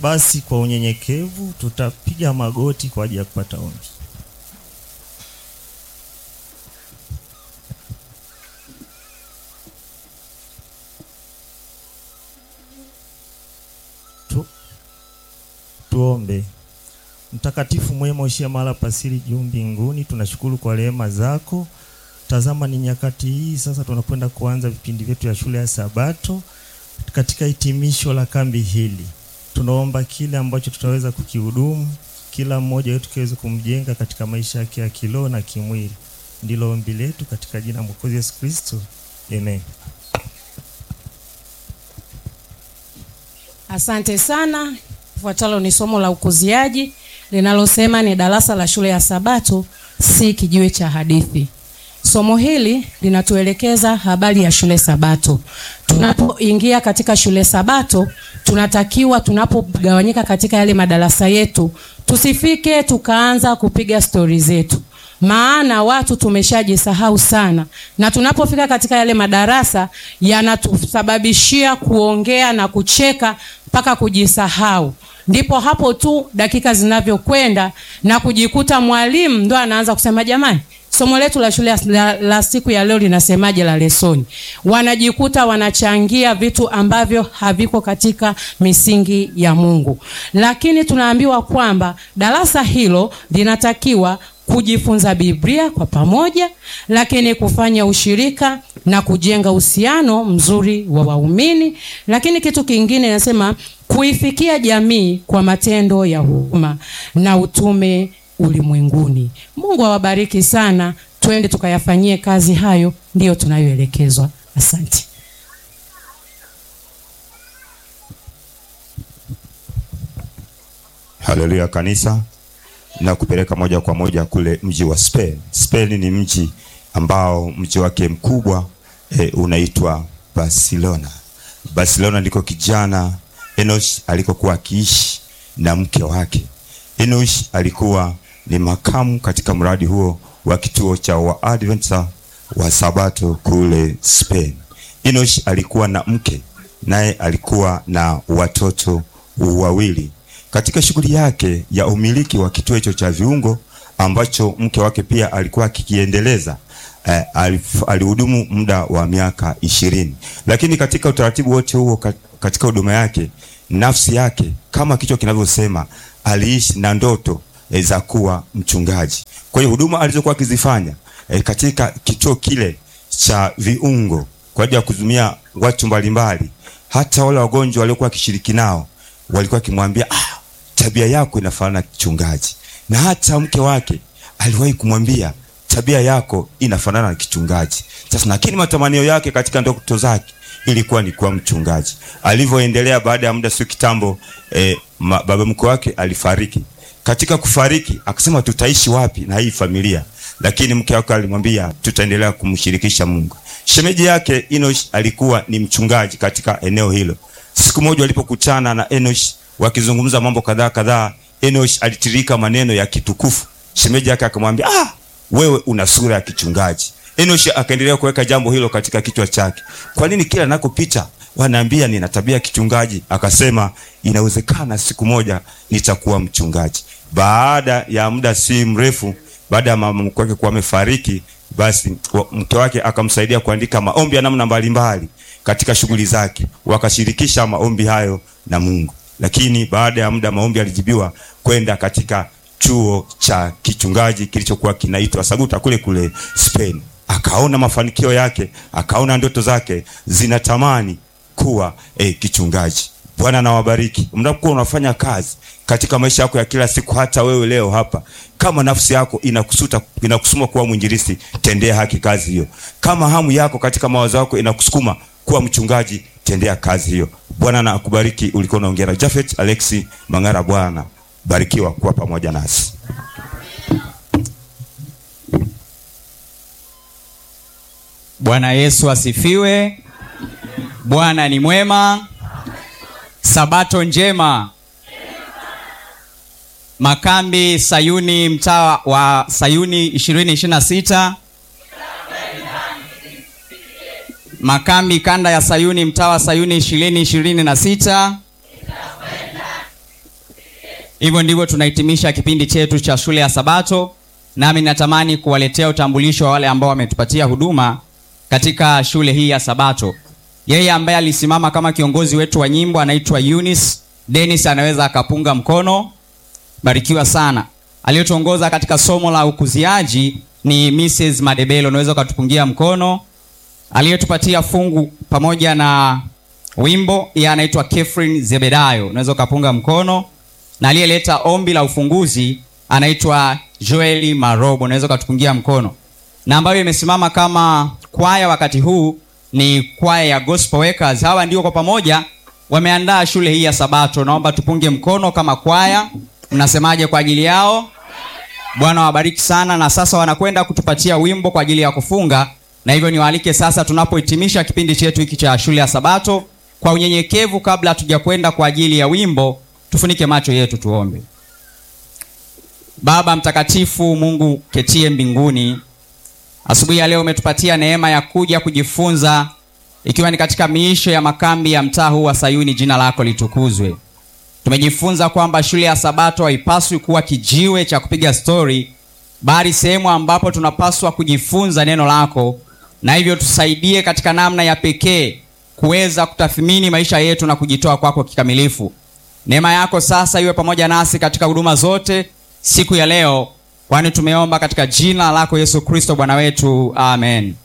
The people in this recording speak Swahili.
Basi kwa unyenyekevu tutapiga magoti kwa ajili ya kupata ombi. Tu, tuombe. Mtakatifu mwema, ushia mahala pasiri juu mbinguni, tunashukuru kwa rehema zako. Tazama ni nyakati hii sasa, tunakwenda kuanza vipindi vyetu ya shule ya Sabato. Katika hitimisho la kambi hili, tunaomba kile ambacho tutaweza kukihudumu, kila mmoja wetu kiweze kumjenga katika maisha yake ya kiroho na kimwili. Ndilo ombi letu katika jina la Mwokozi Yesu Kristo, amen. Asante sana. Ifuatalo ni somo la ukuziaji linalosema ni darasa la shule ya Sabato, si kijiwe cha hadithi. Somo hili linatuelekeza habari ya shule Sabato. Tunapoingia katika shule Sabato, tunatakiwa tunapogawanyika katika yale madarasa yetu, tusifike tukaanza kupiga stori zetu maana watu tumeshajisahau sana, na tunapofika katika yale madarasa yanatusababishia kuongea na kucheka mpaka kujisahau. Ndipo hapo tu dakika zinavyokwenda na kujikuta mwalimu ndo anaanza kusema jamani, somo letu la shule la, la siku ya leo linasemaje la lesoni. Wanajikuta wanachangia vitu ambavyo haviko katika misingi ya Mungu, lakini tunaambiwa kwamba darasa hilo linatakiwa kujifunza Biblia kwa pamoja, lakini kufanya ushirika na kujenga uhusiano mzuri wa waumini. Lakini kitu kingine nasema kuifikia jamii kwa matendo ya huruma na utume ulimwenguni. Mungu awabariki sana, twende tukayafanyie kazi hayo, ndiyo tunayoelekezwa. Asante. Haleluya kanisa, na kupeleka moja kwa moja kule mji wa Spain. Spain ni mji ambao mji wake mkubwa e, unaitwa Barcelona. Barcelona ndiko kijana Enosh alikokuwa akiishi na mke wake. Enosh alikuwa ni makamu katika mradi huo wa kituo cha Waadventista wa Sabato kule Spain. Enosh alikuwa na mke naye alikuwa na watoto wawili. Katika shughuli yake ya umiliki wa kituo hicho cha viungo ambacho mke wake pia alikuwa akikiendeleza eh, alihudumu muda wa miaka ishirini, lakini katika utaratibu wote huo katika huduma yake nafsi yake kama kichwa kinavyosema aliishi na ndoto e, za kuwa mchungaji. Kwa hiyo huduma alizokuwa akizifanya e, katika kituo kile cha viungo kwa ajili ya kuhudumia watu mbalimbali, hata wale wagonjwa waliokuwa akishiriki nao walikuwa akimwambia ah, tabia yako inafanana na kichungaji, na hata mke wake aliwahi kumwambia tabia yako inafanana na kichungaji. Sasa lakini matamanio yake katika ndoto zake ilikuwa ni kuwa mchungaji. Alivyoendelea, baada ya muda sio kitambo, eh, baba mkwe wake alifariki. Katika kufariki akasema, tutaishi wapi na hii familia? Lakini mke wake alimwambia, tutaendelea kumshirikisha Mungu. Shemeji yake Enosh alikuwa ni mchungaji katika eneo hilo. Siku moja walipokutana na Enosh wakizungumza mambo kadhaa kadhaa, Enosh alitirika maneno ya kitukufu. Shemeji yake akamwambia, ah, wewe una sura ya kichungaji. Enosh akaendelea kuweka jambo hilo katika kichwa chake. Kwa nini kila nakopita wanaambia nina tabia ya kichungaji? Akasema inawezekana siku moja nitakuwa mchungaji. Baada ya muda si mrefu, baada ya mama mkwe wake kuwa amefariki, basi mke wake akamsaidia kuandika maombi ya namna mbalimbali katika shughuli zake, wakashirikisha maombi hayo na Mungu. Lakini baada ya muda maombi alijibiwa kwenda katika chuo cha kichungaji kilichokuwa kinaitwa Saguta kule kule Spain. Akaona mafanikio yake, akaona ndoto zake zinatamani kuwa eh, kichungaji. Bwana nawabariki mnapokuwa unafanya kazi katika maisha yako ya kila siku. Hata wewe leo hapa, kama nafsi yako inakusuta inakusukuma kuwa mwinjilisti, tendea haki kazi hiyo. Kama hamu yako katika mawazo yako inakusukuma kuwa mchungaji, tendea kazi hiyo. Bwana na akubariki. Ulikuwa unaongea na Jafet Alexi Mangara. Bwana barikiwa kuwa pamoja nasi. Bwana Yesu asifiwe. Bwana ni mwema. Sabato njema. Makambi Sayuni, mtaa wa Sayuni 2026. Makambi kanda ya Sayuni, mtaa wa Sayuni 2026. hivyo ndivyo tunahitimisha kipindi chetu cha shule ya sabato nami natamani kuwaletea utambulisho wa wale ambao wametupatia huduma katika shule hii ya sabato yeye ambaye alisimama kama kiongozi wetu wa nyimbo anaitwa Eunice Dennis anaweza akapunga mkono barikiwa sana aliyotuongoza katika somo la ukuziaji ni Mrs. Madebelo unaweza ukatupungia mkono aliyetupatia fungu pamoja na wimbo yeye anaitwa Catherine Zebedayo unaweza ukapunga mkono na aliyeleta ombi la ufunguzi anaitwa Joeli Marobo unaweza ukatupungia mkono na ambayo imesimama kama kwaya wakati huu ni kwaya ya Gospel Workers hawa ndio kwa pamoja wameandaa shule hii ya sabato naomba tupunge mkono kama kwaya mnasemaje kwa ajili yao bwana wabariki sana na sasa wanakwenda kutupatia wimbo kwa ajili ya kufunga na hivyo niwaalike sasa tunapohitimisha kipindi chetu hiki cha shule ya sabato kwa unyenyekevu kabla hatujakwenda kwa ajili ya wimbo tufunike macho yetu tuombe baba mtakatifu mungu ketie mbinguni asubuhi ya leo umetupatia neema ya kuja kujifunza ikiwa ni katika miisho ya makambi ya mtaa huu wa sayuni jina lako litukuzwe tumejifunza kwamba shule ya sabato haipaswi kuwa kijiwe cha kupiga stori bali sehemu ambapo tunapaswa kujifunza neno lako na hivyo tusaidie katika namna ya pekee kuweza kutathmini maisha yetu na kujitoa kwako kikamilifu neema yako sasa iwe pamoja nasi katika huduma zote siku ya leo kwani tumeomba katika jina lako yesu kristo bwana wetu amen